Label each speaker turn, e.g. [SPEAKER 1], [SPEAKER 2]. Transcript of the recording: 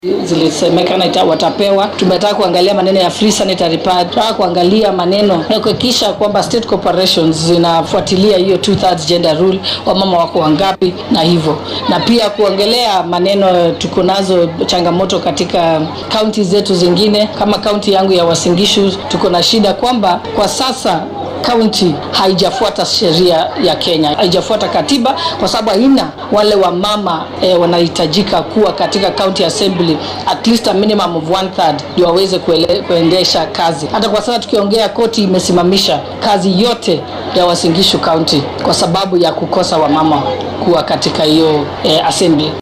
[SPEAKER 1] zilisemekana ita- watapewa. Tumetaka kuangalia maneno ya free sanitary pad, tunataka kuangalia maneno ya kuhakikisha kwamba state corporations zinafuatilia hiyo two thirds gender rule, wamama wako wangapi na hivyo, na pia kuongelea maneno tuko nazo changamoto katika kaunti zetu zingine, kama kaunti yangu ya Uasin Gishu tuko na shida kwamba kwa sasa kaunti haijafuata sheria ya Kenya, haijafuata katiba kwa sababu haina wale wamama eh, wanahitajika kuwa katika county assembly at least a minimum of one third ndio waweze kuele- kuendesha kazi. Hata kwa sasa tukiongea, koti imesimamisha kazi yote ya Uasin Gishu county kwa sababu ya kukosa wamama kuwa katika hiyo eh, assembly.